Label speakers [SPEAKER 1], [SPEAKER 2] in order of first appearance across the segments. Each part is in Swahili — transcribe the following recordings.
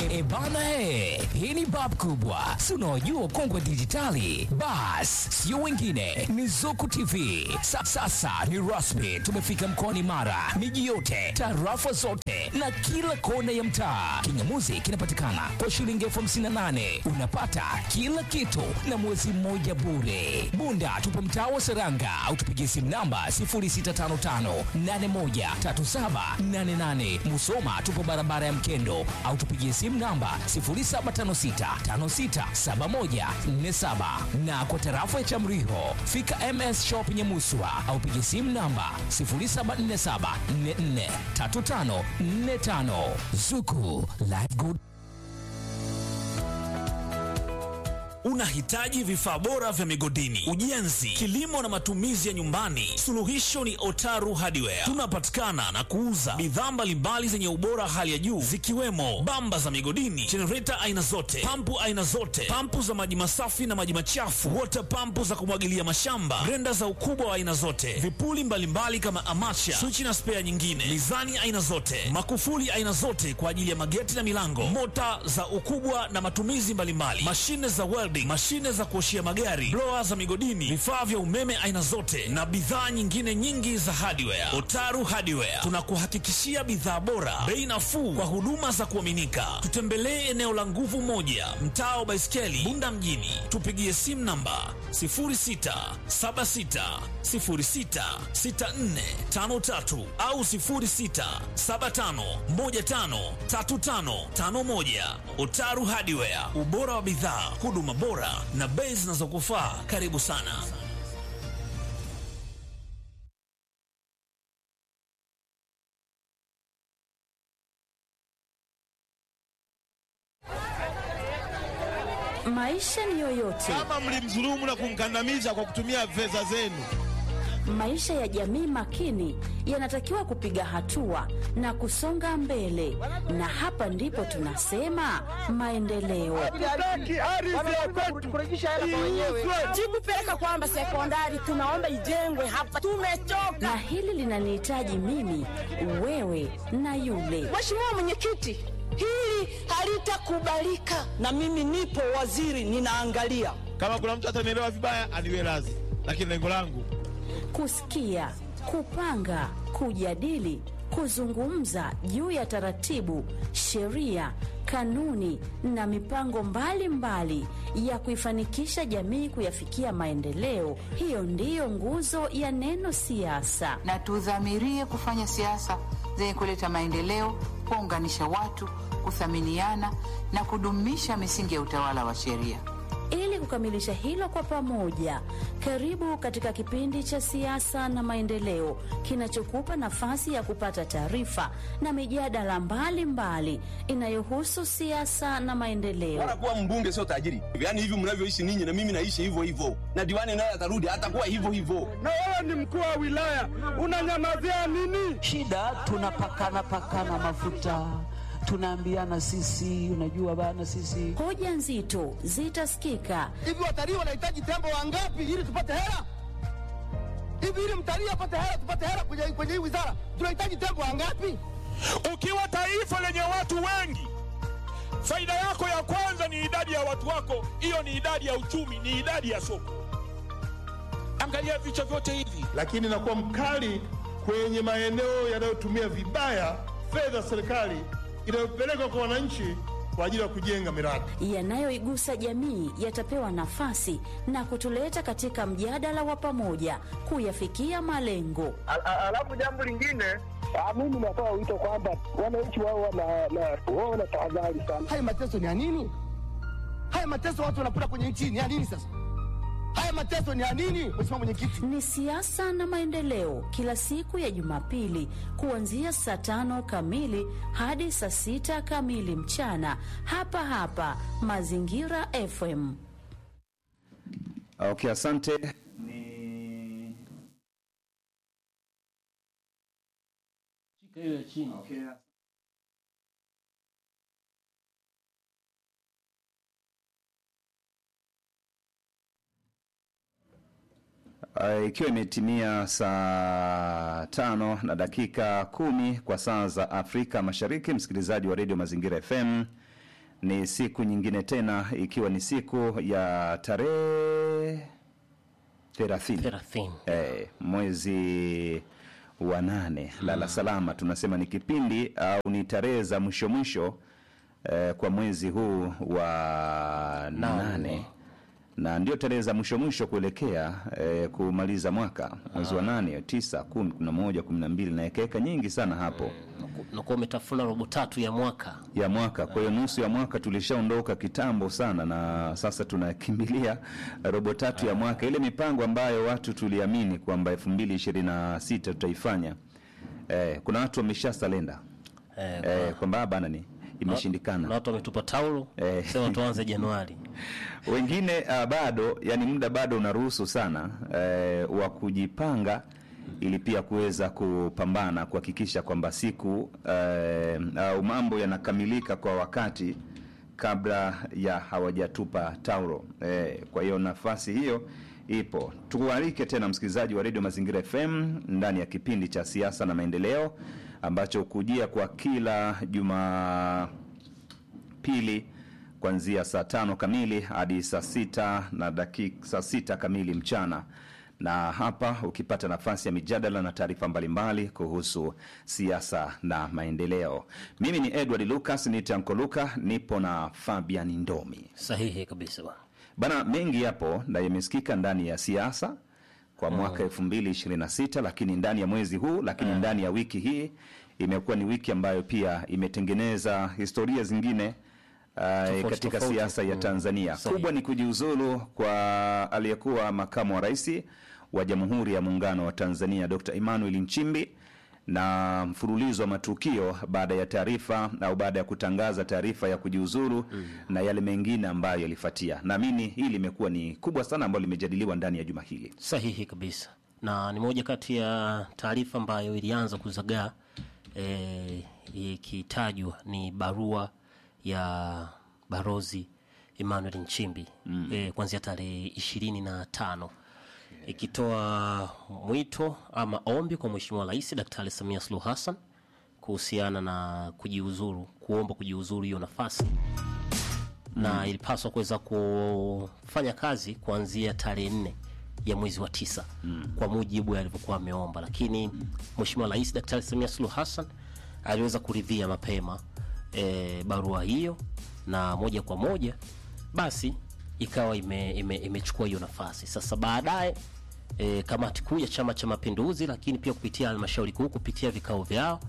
[SPEAKER 1] E bana he, hii ni bab kubwa, si unaojua ukongwe wa dijitali? Bas, sio wengine, ni Zuku TV. Sa, sasa ni rasmi, tumefika mkoani Mara, miji yote, tarafa zote na kila kona ya mtaa. Kingamuzi kinapatikana kwa shilingi elfu hamsini na nane unapata kila kitu na mwezi mmoja bure. Bunda tupo mtaa wa Seranga au tupigie simu namba 0655813788. Musoma tupo barabara ya Mkendo au tupigie simu namba 0756567147 na kwa tarafa ya Chamriho fika MS Shop Nyamuswa au pigie simu namba 0747443545 Zuku Live Good
[SPEAKER 2] Unahitaji vifaa bora vya migodini, ujenzi, kilimo na matumizi ya nyumbani? Suluhisho ni Otaru Hardware. Tunapatikana na kuuza bidhaa mbalimbali zenye ubora hali ya juu zikiwemo bamba za migodini, jenereta aina zote, pampu aina zote, pampu za maji masafi na maji machafu, water pampu za kumwagilia mashamba, grenda za ukubwa wa aina zote, vipuli mbalimbali kama amacha, swichi na spea nyingine, mizani aina zote, makufuli aina zote kwa ajili ya mageti na milango, mota za ukubwa na matumizi mbalimbali, mashine za welding, mashine za kuoshia magari, blower za migodini, vifaa vya umeme aina zote na bidhaa nyingine nyingi za hardware. Otaru Hardware tunakuhakikishia bidhaa bora, bei nafuu kwa huduma za kuaminika. Tutembelee eneo la Nguvu Moja, mtaa wa Baiskeli, Bunda mjini. Tupigie simu namba 0676066453 au 0675153551. Otaru Hardware, ubora wa bidhaa, huduma bora na bei zinazokufaa. Karibu sana.
[SPEAKER 3] Maisha ni yoyote,
[SPEAKER 4] kama mlimdhulumu na kumkandamiza kwa kutumia fedha zenu.
[SPEAKER 3] maisha ya jamii makini yanatakiwa kupiga hatua na kusonga mbele, na hapa ndipo tunasema maendeleo.
[SPEAKER 5] Jikupeleka kwamba sekondari tunaomba ijengwe hapa, tumechoka.
[SPEAKER 3] Na hili linanihitaji mimi, wewe na yule.
[SPEAKER 5] Mheshimiwa Mwenyekiti, hili halitakubalika, na mimi nipo waziri, ninaangalia.
[SPEAKER 4] Kama kuna mtu atanielewa vibaya, aniwe radhi, lakini lengo langu
[SPEAKER 3] Kusikia, kupanga, kujadili, kuzungumza juu ya taratibu, sheria, kanuni na mipango mbalimbali mbali ya kuifanikisha jamii kuyafikia maendeleo. Hiyo ndiyo nguzo ya neno siasa.
[SPEAKER 6] na tudhamirie kufanya siasa zenye kuleta maendeleo, kuunganisha watu, kuthaminiana na kudumisha misingi ya utawala wa sheria.
[SPEAKER 3] Ili kukamilisha hilo kwa pamoja, karibu katika kipindi cha siasa na maendeleo kinachokupa nafasi ya kupata taarifa na mijadala mbalimbali inayohusu siasa na maendeleo.
[SPEAKER 7] Bora kuwa mbunge sio tajiri. Yaani hivi mnavyoishi ninyi na mimi naishi hivyo hivyo. Na diwani naye atarudi atakuwa hivyo hivyo.
[SPEAKER 8] na wewe ni mkuu wa wilaya unanyamazia nini?
[SPEAKER 9] shida tunapakana pakana mafuta tunaambiana sisi unajua bana sisi
[SPEAKER 3] Hoja nzito zitasikika
[SPEAKER 8] Hivi watalii wanahitaji tembo wangapi ili tupate hela? Hivi ili mtalii apate hela, tupate hela kwenye kwenye hii wizara, tunahitaji tembo wangapi?
[SPEAKER 10] Ukiwa taifa lenye watu wengi, faida yako ya kwanza ni idadi ya watu wako. Hiyo ni idadi ya uchumi, ni idadi ya soko. Angalia vichwa vyote hivi.
[SPEAKER 4] lakini nakuwa mkali kwenye maeneo yanayotumia vibaya fedha za serikali inayopelekwa kwa wananchi kwa ajili ya kujenga miradi.
[SPEAKER 3] yanayoigusa jamii yatapewa nafasi na kutuleta katika mjadala wa pamoja kuyafikia malengo.
[SPEAKER 8] Alafu jambo lingine, mimi natoa wito kwamba wananchi wao wana tahadhari sana. Haya mateso ni ya nini? Haya mateso watu wanapata kwenye nchi ni ya nini sasa? Haya mateso ni ya nini, Mheshimiwa Mwenyekiti?
[SPEAKER 3] Ni siasa na maendeleo, kila siku ya Jumapili kuanzia saa tano kamili hadi saa sita kamili mchana, hapa hapa Mazingira FM.
[SPEAKER 11] Okay, asante. Uh, ikiwa imetimia saa tano na dakika kumi kwa saa za Afrika Mashariki, msikilizaji wa redio Mazingira FM, Ni siku nyingine tena, ikiwa ni siku ya tarehe thelathini
[SPEAKER 12] thelathini
[SPEAKER 11] eh, mwezi wa nane. Lala salama, tunasema ni kipindi au ni tarehe za mwisho mwisho eh, kwa mwezi huu wa nane na ndio tarehe za mwisho mwisho kuelekea eh, kumaliza mwaka mwezi wa nane, tisa, kumi, kumi na moja, kumi na mbili na ekeka nyingi sana hapo
[SPEAKER 12] nakuwa umetafuna robo tatu ya mwaka
[SPEAKER 11] ya mwaka. Kwa hiyo nusu ya mwaka tulishaondoka kitambo sana, na sasa tunakimbilia robo tatu ya mwaka, ile mipango ambayo watu tuliamini kwamba elfu mbili ishirini na sita tutaifanya. Eh, kuna watu wamesha salenda
[SPEAKER 12] eh,
[SPEAKER 11] eh, kwamba bana ni imeshindikana
[SPEAKER 12] na watu wametupa taulo
[SPEAKER 11] Eh.
[SPEAKER 12] sema tuanze Januari.
[SPEAKER 11] wengine uh, bado yani muda bado unaruhusu sana eh, wa kujipanga ili pia kuweza kupambana kuhakikisha kwamba siku eh, au mambo yanakamilika kwa wakati kabla ya hawajatupa taulo eh, kwa hiyo nafasi hiyo ipo tukualike tena msikilizaji wa redio mazingira fm ndani ya kipindi cha siasa na maendeleo ambacho hukujia kwa kila juma pili kuanzia saa tano kamili hadi saa sita na dakika saa sita kamili mchana na hapa ukipata nafasi ya mijadala na taarifa mbalimbali kuhusu siasa na maendeleo mimi ni edward lucas ni tanko luka nipo na fabian ndomi
[SPEAKER 12] Sahihi kabisa bwana.
[SPEAKER 11] bana mengi yapo na yamesikika ndani ya siasa kwa mwaka elfu mbili ishirini na sita lakini ndani ya mwezi huu lakini ndani ya wiki hii imekuwa ni wiki ambayo pia imetengeneza historia zingine uh, katika
[SPEAKER 12] tofauti.
[SPEAKER 11] siasa ya
[SPEAKER 12] Mm.
[SPEAKER 11] Tanzania.
[SPEAKER 12] Sahihi.
[SPEAKER 11] Kubwa ni kujiuzulu kwa aliyekuwa makamu wa rais wa Jamhuri ya Muungano wa Tanzania Dr. Emmanuel Nchimbi na mfululizo wa matukio baada ya taarifa au baada ya kutangaza taarifa ya kujiuzulu na yale mengine ambayo yalifuatia. Naamini hili limekuwa ni kubwa sana ambalo limejadiliwa ndani ya juma hili.
[SPEAKER 12] Sahihi kabisa, na ni moja kati ya taarifa ambayo ilianza kuzagaa eh, ikitajwa ni barua ya barozi Emmanuel Nchimbi mm. eh, kuanzia tarehe ishirini na tano ikitoa mwito ama ombi kwa Mheshimiwa Rais Daktari Samia Suluhu Hassan kuhusiana na kujiuzuru, kuomba kujiuzuru hiyo nafasi na ilipaswa kuweza kufanya kazi kuanzia tarehe nne ya mwezi wa tisa mm. kwa mujibu alivyokuwa ameomba, lakini Mheshimiwa Rais Daktari Samia Suluhu Hassan aliweza kuridhia mapema e, barua hiyo na moja kwa moja basi ikawa ime, ime, imechukua hiyo nafasi. Sasa baadaye e, kamati kuu ya Chama cha Mapinduzi, lakini pia kupitia halmashauri kuu kupitia vikao vyao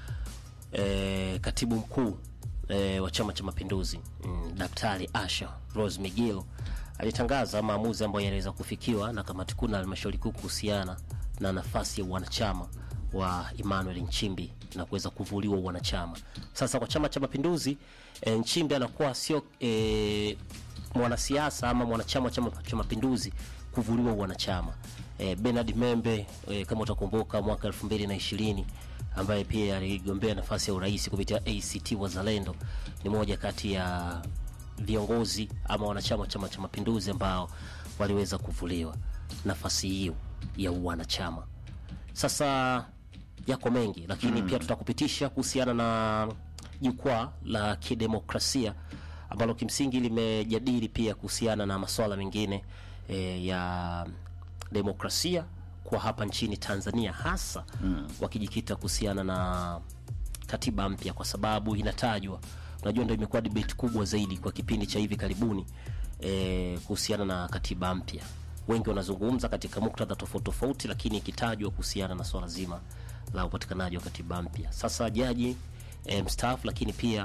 [SPEAKER 12] e, katibu mkuu e, wa Chama cha Mapinduzi mm, Daktari Asha Rose Migilo alitangaza maamuzi ambayo yaliweza kufikiwa na kamati kuu na halmashauri kuu kuhusiana na nafasi ya wanachama wa Emmanuel Nchimbi na kuweza kuvuliwa wanachama. Sasa kwa Chama cha Mapinduzi e, Nchimbi anakuwa sio e, mwanasiasa ama mwanachama wa Chama cha Mapinduzi kuvuliwa wanachama. E, Bernard Membe e, kama utakumbuka mwaka 2020 ambaye pia aligombea nafasi ya urais kupitia ACT Wazalendo ni moja kati ya viongozi ama wanachama wa Chama cha Mapinduzi ambao waliweza kuvuliwa nafasi hiyo ya uwanachama. Sasa yako mengi, lakini
[SPEAKER 11] Mm.
[SPEAKER 12] pia tutakupitisha kuhusiana na jukwaa la kidemokrasia ambalo kimsingi limejadili pia kuhusiana na masuala mengine e, ya demokrasia kwa hapa nchini Tanzania hasa
[SPEAKER 11] Mm.
[SPEAKER 12] wakijikita kuhusiana na katiba mpya, kwa sababu inatajwa, unajua, ndio imekuwa debate kubwa zaidi kwa kipindi cha hivi karibuni e, kuhusiana na katiba mpya. Wengi wanazungumza katika muktadha tofauti tofauti, lakini ikitajwa kuhusiana na swala zima la upatikanaji wa katiba mpya. Sasa jaji e, mstaafu, lakini pia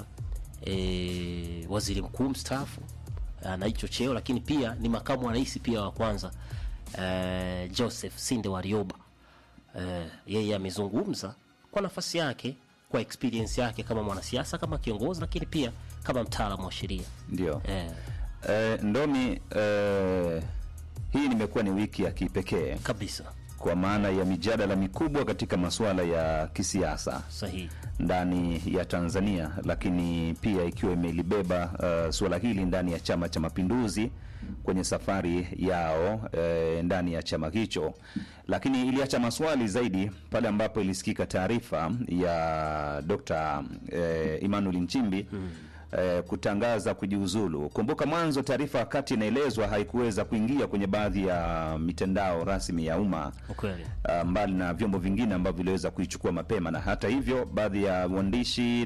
[SPEAKER 12] e, waziri mkuu mstaafu na hicho cheo, lakini pia ni makamu wa rais pia wa kwanza e, Joseph Sinde Warioba eh, yeye amezungumza kwa nafasi yake kwa experience yake kama mwanasiasa kama kiongozi lakini pia kama mtaalamu wa sheria
[SPEAKER 11] Ndio.
[SPEAKER 12] eh,
[SPEAKER 11] Eh, Ndomi, eh, hii nimekuwa ni wiki ya kipekee
[SPEAKER 12] kabisa
[SPEAKER 11] kwa maana ya mijadala mikubwa katika masuala ya kisiasa
[SPEAKER 12] sahihi
[SPEAKER 11] ndani ya Tanzania, lakini pia ikiwa imelibeba uh, suala hili ndani ya Chama cha Mapinduzi kwenye safari yao eh, ndani ya chama hicho, lakini iliacha maswali zaidi pale ambapo ilisikika taarifa ya Dr. eh, Emmanuel Nchimbi eh, kutangaza kujiuzulu. Kumbuka mwanzo taarifa wakati inaelezwa haikuweza kuingia kwenye baadhi ya mitandao rasmi ya umma
[SPEAKER 12] Ukweli.
[SPEAKER 11] uh, mbali na vyombo vingine ambavyo viliweza kuichukua mapema, na hata hivyo baadhi ya waandishi